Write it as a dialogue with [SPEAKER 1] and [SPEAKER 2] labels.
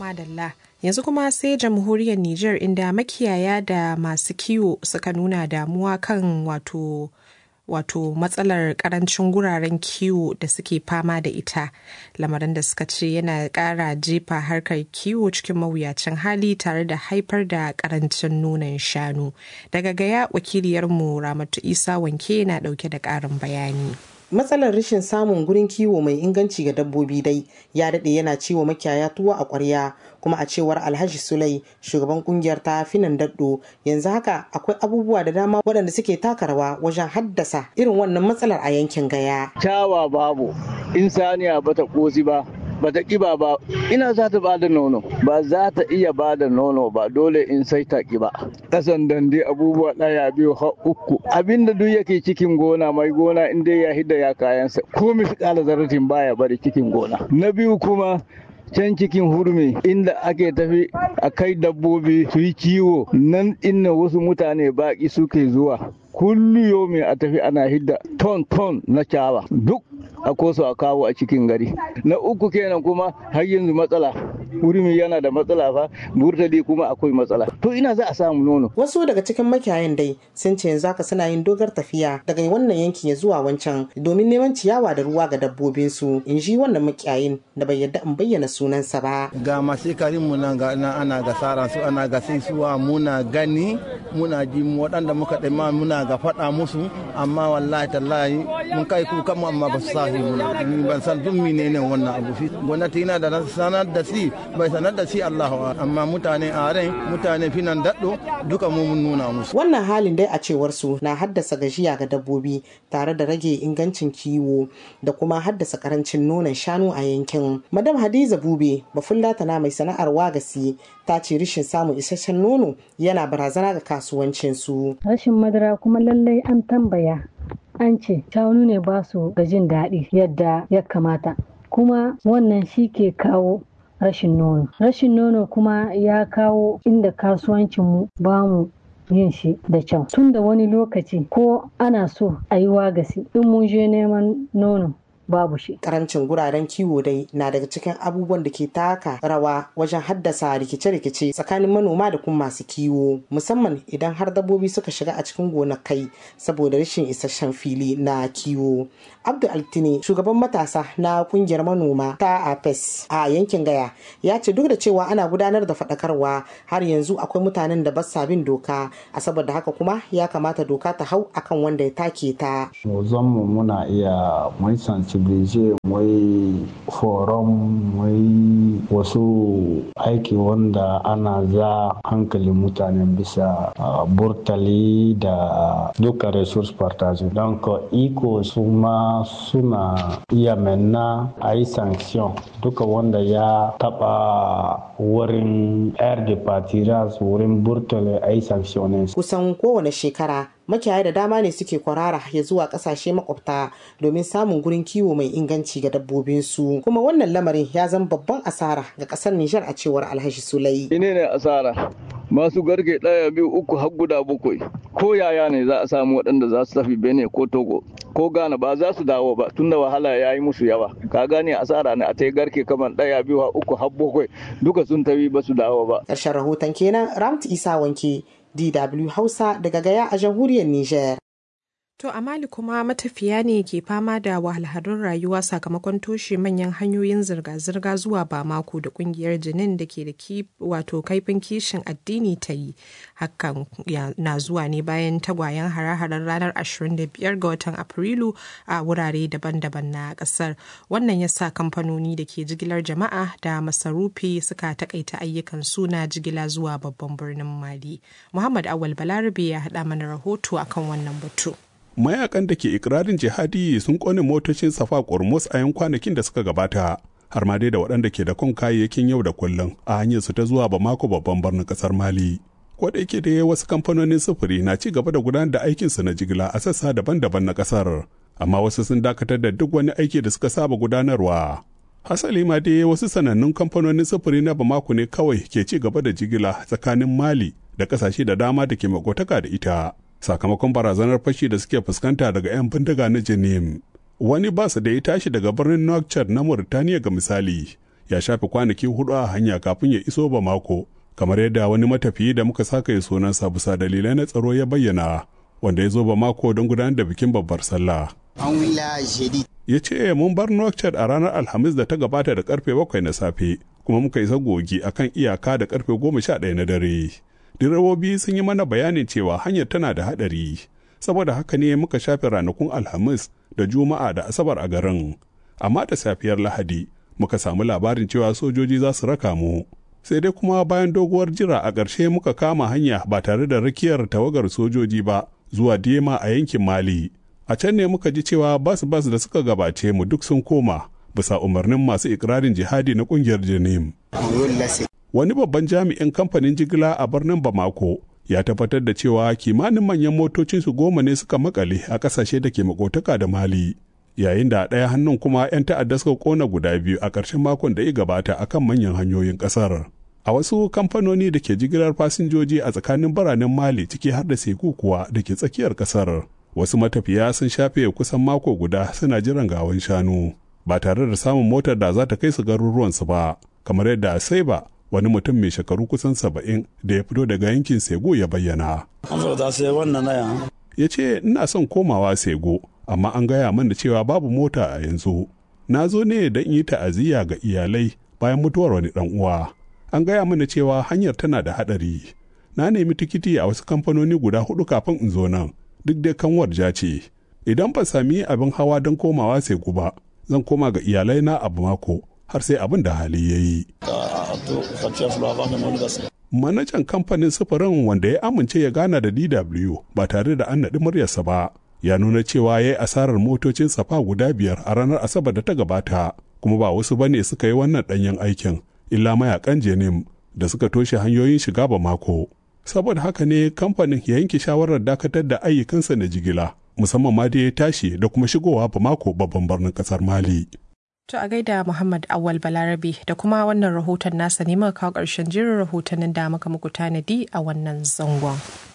[SPEAKER 1] madalla yanzu kuma sai jamhuriyar Nijar inda makiyaya da masu kiwo suka nuna damuwa kan wato wato matsalar karancin guraren kiwo da suke fama da ita lamarin da suka ce yana kara jefa harkar kiwo cikin mawuyacin hali tare da haifar da karancin nonon shanu daga gaya wakiliyarmu ramatu isa wanke na dauke da karin bayani
[SPEAKER 2] matsalar rashin samun gurin kiwo mai inganci ga dabbobi dai ya daɗe yana ciwo makiyaya tuwo a ƙwarya kuma a cewar alhaji sulai shugaban kungiyar ta finan daddo yanzu haka akwai abubuwa da dama waɗanda suke taka rawa wajen haddasa irin wannan matsalar a yankin gaya
[SPEAKER 3] cawa babu insaniya bata kosi ba bata kiba ba ina za ta bada nono ba za ta iya bada nono ba dole in sai ta kiba kasan dande abubuwa ɗaya biyu har uku abinda duk yake cikin gona mai gona in dai ya hidda ya kayansa ko misƙala zaratin baya bari cikin gona na biyu kuma can cikin hurmi inda ake tafi a kai dabbobi su yi kiwo nan inna wasu mutane baƙi suke zuwa kullu yomi a tafi ana hidda ton ton na cawa duk a koso a kawo a cikin gari na uku kenan kuma har yanzu matsala hurmi yana da matsala fa burtali kuma akwai matsala to ina za a samu nono
[SPEAKER 2] wasu daga cikin makiyayan dai sun ce yanzu haka suna yin dogar tafiya daga wannan yankin ya zuwa wancan domin neman ciyawa da ruwa ga dabbobin su in ji wannan makiyayin da bai yadda in bayyana sunansa ba
[SPEAKER 4] ga masu karin mu nan ga ana ga saran su ana ga sai suwa muna gani muna ji waɗanda muka ɗama muna ga faɗa musu amma wallahi tallahi mun kai kuka mu amma ba su sahi muna ni ban san duk menene wannan abu fi gwamnati yana da sanar da si bai sanar da si Allah amma mutane a rai mutane finan daɗo duka mu mun nuna musu
[SPEAKER 2] wannan halin dai a cewar su na haddasa gajiya ga dabbobi tare da rage ingancin kiwo da kuma haddasa karancin nonon shanu a yankin madam hadiza bube bafullata na mai sana'ar wagasi ta ce rashin samun isasshen nono yana barazana ga kasuwancin su
[SPEAKER 5] rashin madara kuma lallai an tambaya an ce shanu ne ba su ga jin daɗi yadda ya kamata kuma wannan shi ke kawo rashin nono rashin nono kuma ya kawo inda kasuwancinmu ba mu yin shi da kyau tun da wani lokaci ko ana so a yi wagasi in mun je neman nono babu shi.
[SPEAKER 2] Karancin guraren kiwo dai na daga cikin abubuwan da ke taka rawa wajen haddasa rikice-rikice tsakanin manoma da kuma masu kiwo musamman idan har dabbobi suka shiga a cikin gonakai saboda rashin isasshen fili na kiwo. Abdul Altine shugaban matasa na kungiyar manoma ta APES a yankin Gaya ya ce duk da cewa ana gudanar da faɗakarwa har yanzu akwai mutanen da basa bin doka a saboda haka kuma ya kamata doka ta hau akan wanda ya take ta.
[SPEAKER 6] mu muna iya mun sensibilize mai forum mai wasu aiki wanda ana za hankalin mutanen bisa burtali da duka resource partage don iko su ma suna iya menna a yi sanction duka wanda ya taba wurin air de patiras wurin burtali a yi sanctionin
[SPEAKER 2] kusan kowane shekara makiyaya da dama ne suke kwarara ya zuwa kasashe makwabta domin samun gurin kiwo mai inganci ga dabbobinsu kuma wannan lamarin ya zama babban asara ga kasar Nijar a cewar Alhaji Sulai.
[SPEAKER 3] Ine ne asara masu garke ɗaya biyu uku har guda bakwai ko yaya ne za a samu waɗanda za su tafi Benin ko Togo ko Ghana ba za su dawo ba tunda wahala ya yi musu yawa ka gane asara ne a ta garke kamar ɗaya biyu har uku har bakwai duka sun tafi ba su dawo ba.
[SPEAKER 2] Ƙarshen rahoton kenan Ramtu Isa Wanke DW Hausa daga Gaya a jamhuriyar Nijar.
[SPEAKER 1] To a Mali kuma matafiya ne ke fama da wahalhalun rayuwa sakamakon toshe manyan hanyoyin zirga-zirga zuwa Bamako da kungiyar Jinin da ke da wato kaifin kishin addini ta yi. Hakan na zuwa ne bayan tagwayen hare-haren ranar 25 ga watan Afrilu a wurare daban-daban na kasar. Wannan ya sa kamfanoni da ke jigilar jama'a da masarufi suka takaita ayyukan suna jigila zuwa babban birnin Mali. Muhammad Awal Balarabe ya haɗa mana rahoto akan wannan batu.
[SPEAKER 7] mayakan da ke ikirarin jihadi sun kone motocin safa kormos a yan kwanakin da suka gabata har ma dai da waɗanda ke da kun kayayyakin yau da kullum a hanyar su ta zuwa bamako babban birnin kasar mali ko da yake da wasu kamfanonin sufuri na ci gaba da gudanar da aikinsu na jigila a sassa daban-daban na kasar amma wasu sun dakatar da duk wani aiki da suka saba gudanarwa hasali ma dai wasu sanannun kamfanonin sufuri na bamako ne kawai ke ci gaba da jigila tsakanin mali da kasashe da dama da ke makotaka da ita sakamakon barazanar fashi da suke fuskanta daga 'yan bindiga na Jenim. Wani bas da ya tashi daga birnin Nouakchott na Mauritania ga misali, ya shafe kwanaki hudu a hanya kafin ya iso Bamako kamar yadda wani matafiyi da muka saka ya sunansa bisa dalilai na tsaro ya bayyana wanda ya zo Bamako don gudanar da bikin babbar sallah. Ya ce mun bar Nouakchott a ranar Alhamis da ta gabata da karfe bakwai na safe kuma muka isa gogi akan iyaka da karfe goma sha ɗaya na dare. Direbobi sun yi mana bayanin cewa hanyar tana da haɗari saboda haka ne muka shafe ranakun Alhamis da Juma'a da Asabar a garin. Amma da safiyar Lahadi muka samu labarin cewa sojoji za su raka mu. Sai dai kuma bayan doguwar jira a ƙarshe muka kama hanya ba tare da rakiyar tawagar sojoji ba zuwa Dema a yankin Mali. A can ne muka ji cewa bas-bas da suka gabace mu duk sun koma bisa umarnin masu ikirarin jihadi na ƙungiyar Janim. Wani babban jami'in kamfanin jigila a birnin Bamako ya tabbatar da cewa kimanin manyan motocinsu goma ne suka makale a ƙasashe da ke makotaka da Mali. Yayin da ɗaya hannun kuma 'yan ta'adda suka kona guda biyu a ƙarshen makon da ya gabata akan manyan hanyoyin ƙasar. A wasu kamfanoni da ke jigilar fasinjoji a tsakanin biranen Mali ciki har da Seku kuwa da ke tsakiyar ƙasar. Wasu matafiya sun shafe kusan mako guda suna jiran gawan shanu ba tare da samun motar da za ta kai su garuruwansu ba, kamar yadda sai ba wani mutum mai shekaru kusan saba'in da ya fito daga yankin Sego ya bayyana. Ya ce, Ina son komawa Sego, amma an gaya mana cewa babu mota a yanzu. Na zo ne don yi ta'aziyya ga iyalai bayan mutuwar wani ɗan uwa. An gaya mana cewa hanyar tana da haɗari. Na nemi tikiti a wasu kamfanoni guda hudu kafin in zo nan, duk dai kanwar ja ce. Idan ba sami abin hawa don komawa Sego ba, zan koma ga iyalai na abu mako har sai abin da hali ya yi. Manajan kamfanin sufurin wanda ya amince ya gana da DW ba tare da an naɗi muryarsa ba, ya nuna cewa ya yi asarar motocin safa guda biyar a ranar Asabar da ta gabata, kuma ba wasu bane suka yi wannan ɗanyen aikin, illa mayakan Jenim da suka toshe hanyoyin shiga ba mako. Saboda haka ne kamfanin ya yanke shawarar dakatar da ayyukansa na jigila, musamman ma da ya tashi da kuma shigowa ba mako babban birnin ƙasar Mali.
[SPEAKER 1] To a gaida Muhammad Awal Balarabe da kuma wannan rahoton nasa ne muka kawo ƙarshen jirin rahotannin da muka muku tanadi a wannan zangon.